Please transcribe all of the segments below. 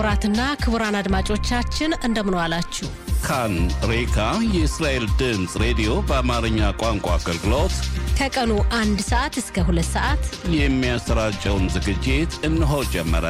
ክቡራትና ክቡራን አድማጮቻችን እንደምን ዋላችሁ። ካን ሬካ የእስራኤል ድምፅ ሬዲዮ በአማርኛ ቋንቋ አገልግሎት ከቀኑ አንድ ሰዓት እስከ ሁለት ሰዓት የሚያሰራጨውን ዝግጅት እነሆ ጀመረ።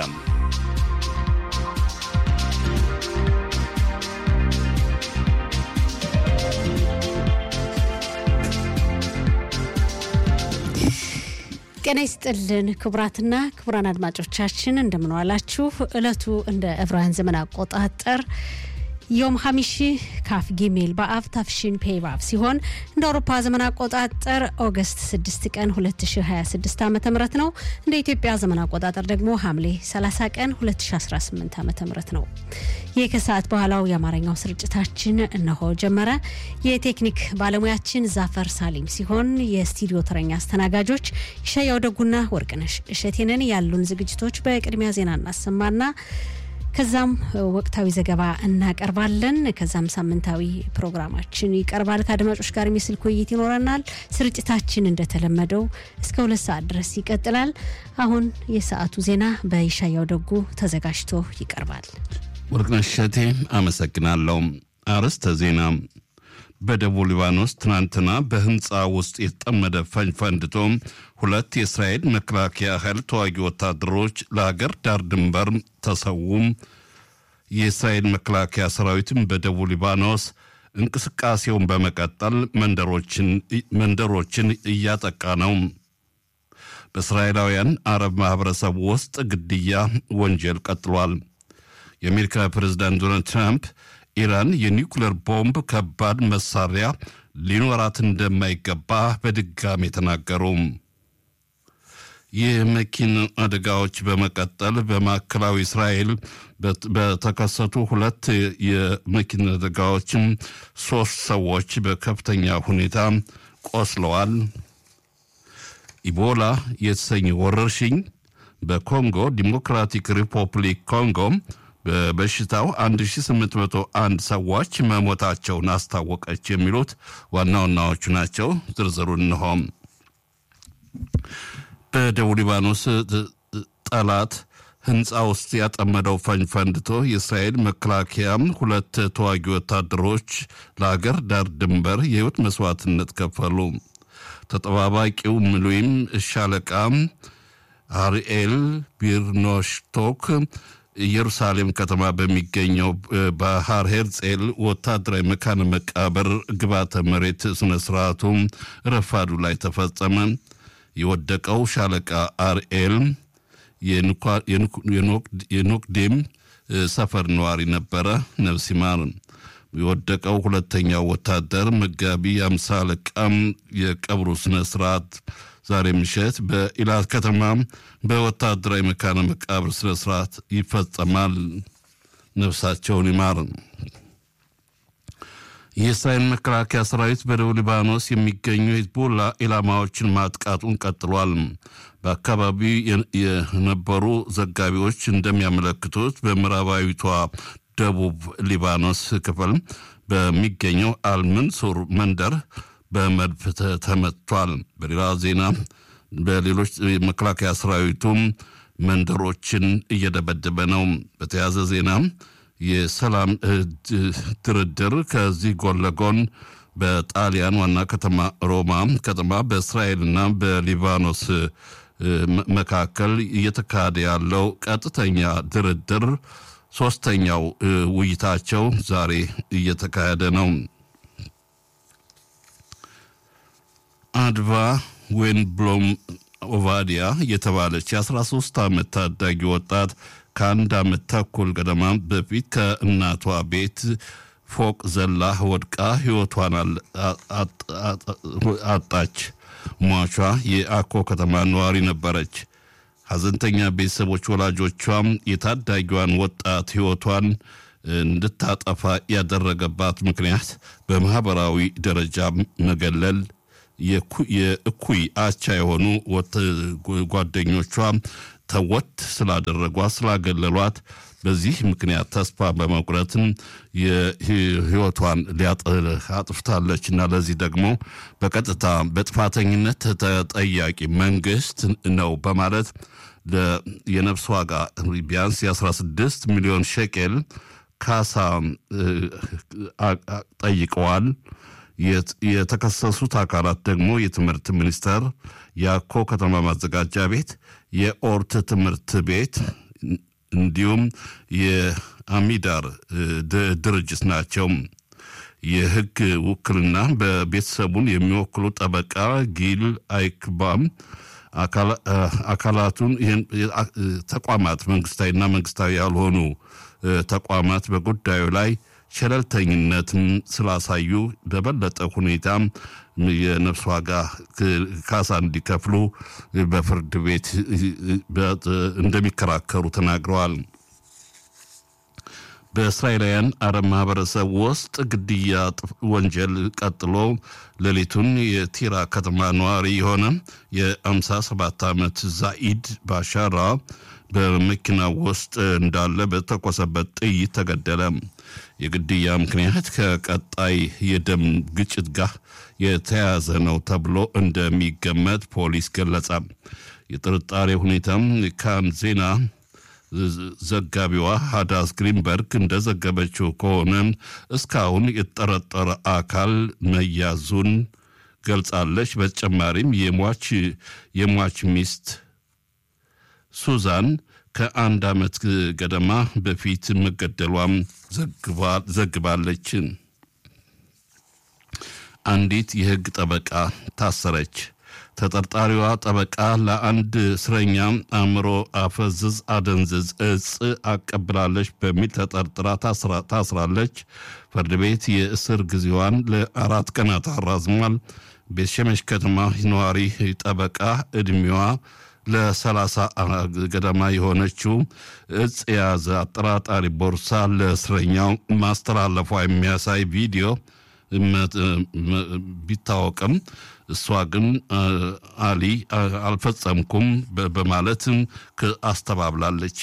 ጤና ይስጥልን ክቡራትና ክቡራን አድማጮቻችን እንደምን ዋላችሁ። ዕለቱ እንደ ዕብራውያን ዘመን አቆጣጠር ዮም ሀሚሺ ካፍ ጊሜል በአብ ታፍሺን ፔይባብ ሲሆን እንደ አውሮፓ ዘመን አቆጣጠር ኦገስት 6 ቀን 2026 ዓ ም ነው። እንደ ኢትዮጵያ ዘመን አቆጣጠር ደግሞ ሐምሌ 30 ቀን 2018 ዓ ም ነው። ይህ ከሰዓት በኋላው የአማርኛው ስርጭታችን እነሆ ጀመረ። የቴክኒክ ባለሙያችን ዛፈር ሳሊም ሲሆን የስቱዲዮ ተረኛ አስተናጋጆች ይሻያው ደጉና ወርቅነሽ እሸቴንን ያሉን ዝግጅቶች በቅድሚያ ዜና እናሰማና ከዛም ወቅታዊ ዘገባ እናቀርባለን። ከዛም ሳምንታዊ ፕሮግራማችን ይቀርባል። ከአድማጮች ጋር የስልክ ውይይት ይኖረናል። ስርጭታችን እንደተለመደው እስከ ሁለት ሰዓት ድረስ ይቀጥላል። አሁን የሰዓቱ ዜና በይሻያው ደጉ ተዘጋጅቶ ይቀርባል። ወርቅነሽ እሸቴ አመሰግናለሁ። አርዕስተ ዜና በደቡብ ሊባኖስ ትናንትና በህንፃ ውስጥ የተጠመደ ፈንጅ ፈንድቶ ሁለት የእስራኤል መከላከያ ኃይል ተዋጊ ወታደሮች ለሀገር ዳር ድንበር ተሰውም። የእስራኤል መከላከያ ሰራዊትም በደቡብ ሊባኖስ እንቅስቃሴውን በመቀጠል መንደሮችን እያጠቃ ነው። በእስራኤላውያን አረብ ማህበረሰብ ውስጥ ግድያ ወንጀል ቀጥሏል። የአሜሪካ ፕሬዝዳንት ዶናልድ ትራምፕ ኢራን የኒውክሌር ቦምብ ከባድ መሳሪያ ሊኖራት እንደማይገባ በድጋሚ ተናገሩ። የመኪና አደጋዎች በመቀጠል በማዕከላዊ እስራኤል በተከሰቱ ሁለት የመኪና አደጋዎችም ሶስት ሰዎች በከፍተኛ ሁኔታ ቆስለዋል። ኢቦላ የተሰኘ ወረርሽኝ በኮንጎ ዲሞክራቲክ ሪፐብሊክ ኮንጎ በበሽታው 1801 ሰዎች መሞታቸውን አስታወቀች። የሚሉት ዋና ዋናዎቹ ናቸው። ዝርዝሩን እንሆ። በደቡብ ሊባኖስ ጠላት ህንፃ ውስጥ ያጠመደው ፈንጅ ፈንድቶ የእስራኤል መከላከያ ሁለት ተዋጊ ወታደሮች ለአገር ዳር ድንበር የህይወት መስዋዕትነት ከፈሉ። ተጠባባቂው ምሉይም ሻለቃ አርኤል ቢርኖሽቶክ ኢየሩሳሌም ከተማ በሚገኘው ባህር ሄርጼል ወታደራዊ መካነ መቃብር ግባተ መሬት ስነ ስርዓቱ ረፋዱ ላይ ተፈጸመ። የወደቀው ሻለቃ አርኤል የኖክዴም ሰፈር ነዋሪ ነበረ። ነፍስ ይማር። የወደቀው ሁለተኛው ወታደር መጋቢ አምሳ አለቃም የቀብሩ ስነ ስርዓት ዛሬ ምሽት በኢላት ከተማ በወታደራዊ መካነ መቃብር ስነ ስርዓት ይፈጸማል። ነፍሳቸውን ይማር። የእስራኤል መከላከያ ሰራዊት በደቡብ ሊባኖስ የሚገኙ ሂዝቦላ ኢላማዎችን ማጥቃቱን ቀጥሏል። በአካባቢው የነበሩ ዘጋቢዎች እንደሚያመለክቱት በምዕራባዊቷ ደቡብ ሊባኖስ ክፍል በሚገኘው አልመንሱር መንደር በመድፍ ተመቷል። በሌላ ዜና በሌሎች መከላከያ ሰራዊቱም መንደሮችን እየደበደበ ነው። በተያያዘ ዜና የሰላም ድርድር ከዚህ ጎን ለጎን በጣሊያን ዋና ከተማ ሮማ ከተማ በእስራኤልና በሊባኖስ መካከል እየተካሄደ ያለው ቀጥተኛ ድርድር ሶስተኛው ውይይታቸው ዛሬ እየተካሄደ ነው። አድቫ ዌንብሎም ኦቫዲያ የተባለች የ13 ዓመት ታዳጊ ወጣት ከአንድ ዓመት ተኩል ገደማ በፊት ከእናቷ ቤት ፎቅ ዘላ ወድቃ ሕይወቷን አጣች። ሟቿ የአኮ ከተማ ነዋሪ ነበረች። ሐዘንተኛ ቤተሰቦች ወላጆቿም የታዳጊዋን ወጣት ሕይወቷን እንድታጠፋ ያደረገባት ምክንያት በማኅበራዊ ደረጃ መገለል የእኩይ አቻ የሆኑ ጓደኞቿ ተወት ስላደረጓት ስላገለሏት በዚህ ምክንያት ተስፋ በመቁረትም የህይወቷን አጥፍታለች እና ለዚህ ደግሞ በቀጥታ በጥፋተኝነት ተጠያቂ መንግስት ነው በማለት የነፍስ ዋጋ ቢያንስ የ16 ሚሊዮን ሸቄል ካሳ ጠይቀዋል። የተከሰሱት አካላት ደግሞ የትምህርት ሚኒስቴር፣ የአኮ ከተማ ማዘጋጃ ቤት፣ የኦርት ትምህርት ቤት እንዲሁም የአሚዳር ድርጅት ናቸው። የህግ ውክልና በቤተሰቡን የሚወክሉ ጠበቃ ጊል አይክባም አካላቱን ተቋማት መንግስታዊና መንግስታዊ ያልሆኑ ተቋማት በጉዳዩ ላይ ቸለልተኝነትን ስላሳዩ በበለጠ ሁኔታ የነፍስ ዋጋ ካሳ እንዲከፍሉ በፍርድ ቤት እንደሚከራከሩ ተናግረዋል። በእስራኤላውያን አረብ ማህበረሰብ ውስጥ ግድያ ወንጀል ቀጥሎ ሌሊቱን የቲራ ከተማ ነዋሪ የሆነ የ57 ዓመት ዛኢድ ባሻራ በመኪና ውስጥ እንዳለ በተኮሰበት ጥይት ተገደለ። የግድያ ምክንያት ከቀጣይ የደም ግጭት ጋር የተያያዘ ነው ተብሎ እንደሚገመት ፖሊስ ገለጸ። የጥርጣሬ ሁኔታም ካን ዜና ዘጋቢዋ ሃዳስ ግሪንበርግ እንደዘገበችው ከሆነ እስካሁን የተጠረጠረ አካል መያዙን ገልጻለች። በተጨማሪም የሟች የሟች ሚስት ሱዛን ከአንድ ዓመት ገደማ በፊት መገደሏም ዘግባለች። አንዲት የሕግ ጠበቃ ታሰረች። ተጠርጣሪዋ ጠበቃ ለአንድ እስረኛ አእምሮ አፈዝዝ አደንዝዝ እጽ አቀብላለች በሚል ተጠርጥራ ታስራለች። ፍርድ ቤት የእስር ጊዜዋን ለአራት ቀናት አራዝሟል። ቤትሸመሽ ከተማ ነዋሪ ጠበቃ ዕድሜዋ ለሰላሳ ገደማ የሆነችው እጽ የያዘ አጠራጣሪ ቦርሳ ለእስረኛው ማስተላለፏ የሚያሳይ ቪዲዮ ቢታወቅም እሷ ግን አሊ አልፈጸምኩም በማለት አስተባብላለች።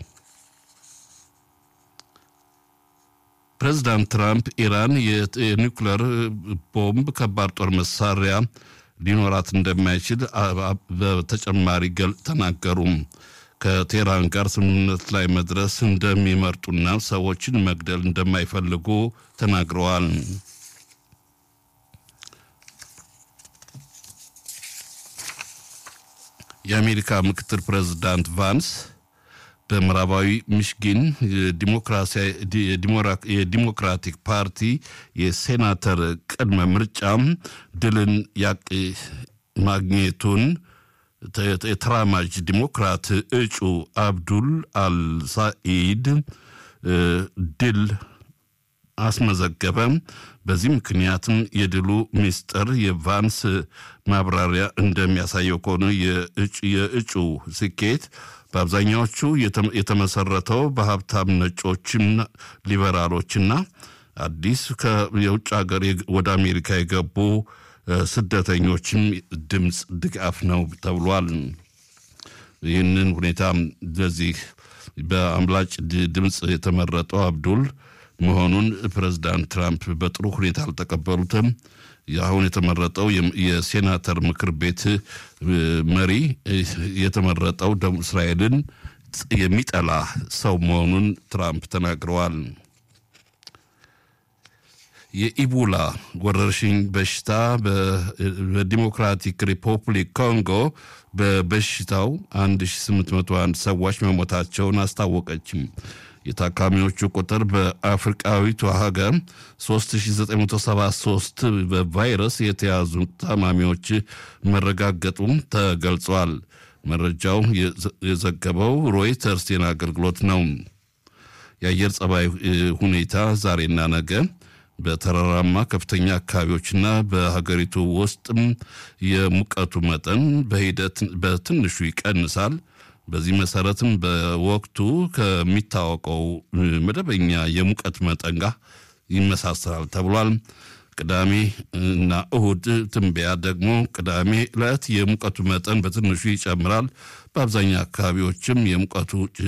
ፕሬዚዳንት ትራምፕ ኢራን የኒውክለር ቦምብ ከባድ ጦር መሳሪያ ሊኖራት እንደማይችል በተጨማሪ ገል ተናገሩም። ከቴህራን ጋር ስምምነት ላይ መድረስ እንደሚመርጡና ሰዎችን መግደል እንደማይፈልጉ ተናግረዋል። የአሜሪካ ምክትል ፕሬዚዳንት ቫንስ በምዕራባዊ ሚሽጊን የዲሞክራቲክ ፓርቲ የሴናተር ቅድመ ምርጫም ድልን ማግኘቱን የተራማጅ ዲሞክራት እጩ አብዱል አልሳኢድ ድል አስመዘገበ። በዚህ ምክንያትም የድሉ ሚስጥር የቫንስ ማብራሪያ እንደሚያሳየው ከሆነ የእጩ ስኬት በአብዛኛዎቹ የተመሰረተው በሀብታም ነጮችና ሊበራሎችና አዲስ የውጭ ሀገር ወደ አሜሪካ የገቡ ስደተኞችም ድምፅ ድጋፍ ነው ተብሏል። ይህንን ሁኔታ በዚህ በአምላጭ ድምፅ የተመረጠው አብዱል መሆኑን ፕሬዚዳንት ትራምፕ በጥሩ ሁኔታ አልተቀበሉትም። አሁን የተመረጠው የሴናተር ምክር ቤት መሪ የተመረጠው ደቡብ እስራኤልን የሚጠላ ሰው መሆኑን ትራምፕ ተናግረዋል። የኢቦላ ወረርሽኝ በሽታ በዲሞክራቲክ ሪፐብሊክ ኮንጎ በበሽታው 1801 ሰዎች መሞታቸውን አስታወቀችም። የታካሚዎቹ ቁጥር በአፍሪቃዊቷ ሀገር 3973 በቫይረስ የተያዙ ታማሚዎች መረጋገጡም ተገልጿል። መረጃው የዘገበው ሮይተርስ ዜና አገልግሎት ነው። የአየር ጸባይ ሁኔታ ዛሬና ነገ በተራራማ ከፍተኛ አካባቢዎችና በሀገሪቱ ውስጥም የሙቀቱ መጠን በሂደት በትንሹ ይቀንሳል። በዚህ መሰረትም በወቅቱ ከሚታወቀው መደበኛ የሙቀት መጠን ጋር ይመሳሰላል ተብሏል። ቅዳሜ እና እሁድ ትንበያ ደግሞ ቅዳሜ ዕለት የሙቀቱ መጠን በትንሹ ይጨምራል። በአብዛኛው አካባቢዎችም የሙቀቱ